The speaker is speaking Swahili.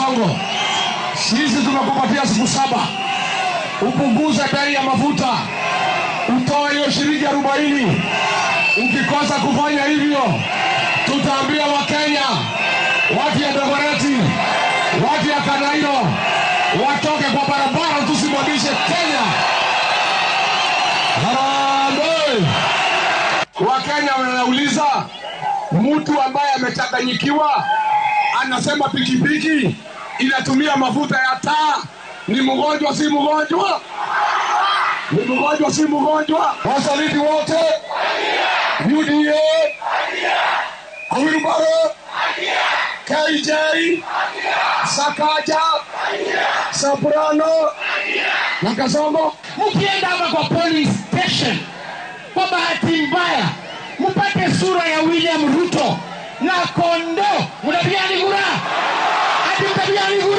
Kasongo, sisi tumekupatia siku saba upunguze bei ya mafuta, utoe hiyo shilingi arobaini. Ukikosa kufanya hivyo, tutaambia Wakenya, watu ya Dagoretti, watu ya Kanairo watoke kwa barabara, tusimamishe Kenya. Harambee! Wakenya wanauliza mtu ambaye amechanganyikiwa anasema pikipiki inatumia mafuta ya taa ni mgonjwa si mgonjwa ni mgonjwa si mgonjwa wasaliti wote uda awilbaro kj sakaja soprano na kasongo mkienda hapa kwa police station kwa bahati mbaya mpate sura ya william ruto na kondo mtapiani kura ati mtapiani kura